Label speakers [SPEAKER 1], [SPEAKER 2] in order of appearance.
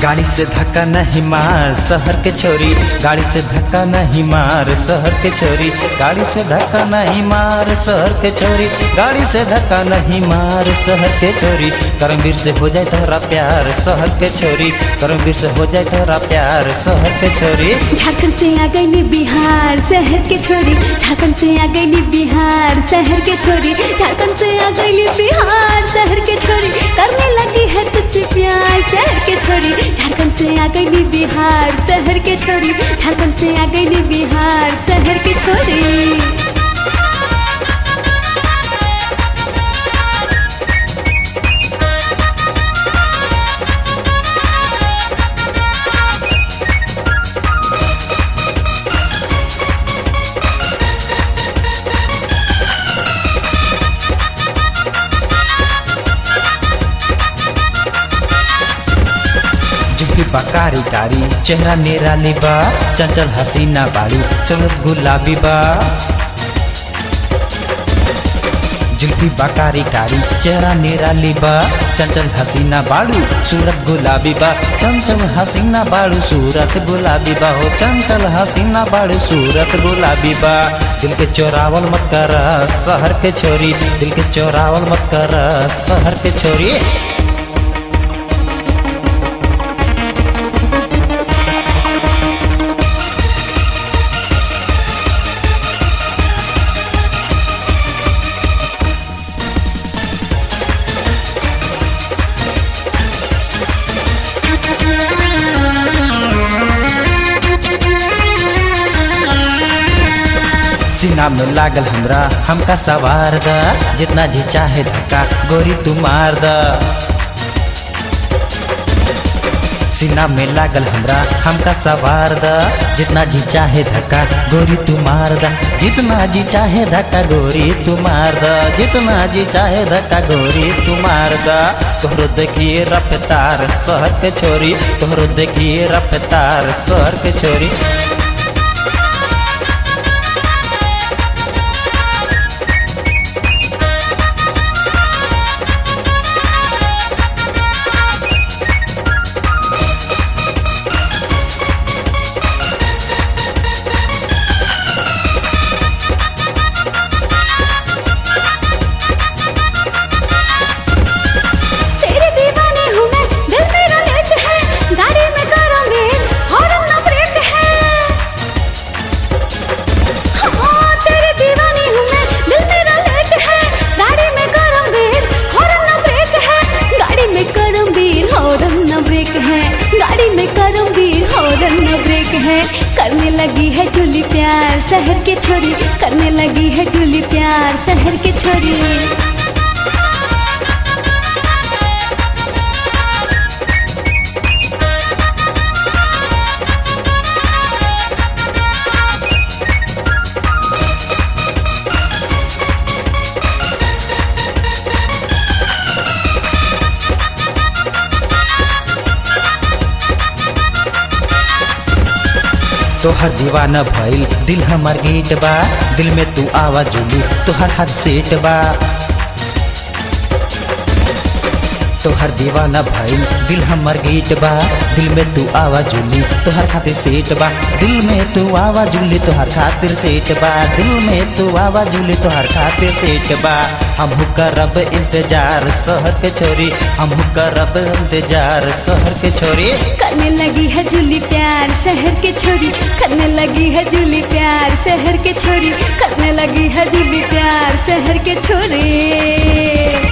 [SPEAKER 1] गाड़ी से धक्का नहीं मार शहर के छोरी गाड़ी से धक्का नहीं मार शहर के छोरी गाड़ी से धक्का नहीं मार शहर के छोरी गाड़ी से धक्का नहीं मार शहर के छोरी करमवीर से हो जाए तोहरा प्यार शहर के छोरी करमवीर से हो जाए तोहरा प्यार शहर के छोरी
[SPEAKER 2] झारखंड से आ गई बिहार शहर के छोरी झारखंड से आ गई बिहार शहर के छोरी झारखंड से आ गई बिहार शहर के छोरी करने लगी है तुझसे प्यार शहर के छोरी झारखंड से आ गई बिहार शहर के छोरी झारखंड से आ गई बिहार शहर के छोरी
[SPEAKER 1] जुटी बकारी कारी चेहरा निराली बा चंचल हसीना बाड़ू चलत गुलाबी बा जुल्फी बकारी कारी चेहरा निराली बा चंचल हसीना बाड़ू सूरत गुलाबी बा चंचल हसीना बाड़ू सूरत गुलाबी बा हो चंचल हसीना बाड़ू सूरत गुलाबी बा दिल के चोरावल मत कर शहर के छोरी दिल के चोरावल मत कर शहर के छोरी सीना में लागल हमरा हमका सवार द जितना जी चाहे धक्का गोरी तू मार द सीना में लागल हमरा हमका सवार द जितना जी चाहे धक्का गोरी तू मार द जितना जी चाहे धक्का गोरी तू मार द जितना जी चाहे धक्का गोरी तू मार द तोहरो देखिए रफ्तार शहर के छोरी तोहरो देखिए रफ्तार शहर के छोरी
[SPEAKER 2] तेरे दीवाने हूँ मैं दिल मेरा लेट है गाड़ी में करो मेल हॉर्न ना ब्रेक है हाँ तेरे दीवाने हूँ मैं दिल मेरा लेट है गाड़ी में करो मेल हॉर्न ना ब्रेक है गाड़ी में करो मेल हॉर्न ना ब्रेक है गाड़ी में करो मेल हॉर्न ना ब्रेक है करने लगी है जूली प्यार शहर के छोरी करने लगी है जूली प्यार शहर के छोरी
[SPEAKER 1] तोहर दीवाना भइल दिल हमर गेट बा दिल में तू आवाज जुलू तोहर हाथ सेट बा तोहर दीवाना भइल दिल हमर गेट बा दिल में तू आवाज जुली तोहर खातिर सेट बा दिल में तू आवाज जुली तोहर खातिर सेट बा दिल में तू आवाज जुली तोहर खातिर सेट बा हमहू करब इंतजार शहर के छोरी हमहू करब इंतजार शहर के छोरी
[SPEAKER 2] करने लगी है जूली प्यार शहर के छोरी करने लगी है जूली प्यार शहर के छोरी करने लगी है जूली प्यार शहर के छोरी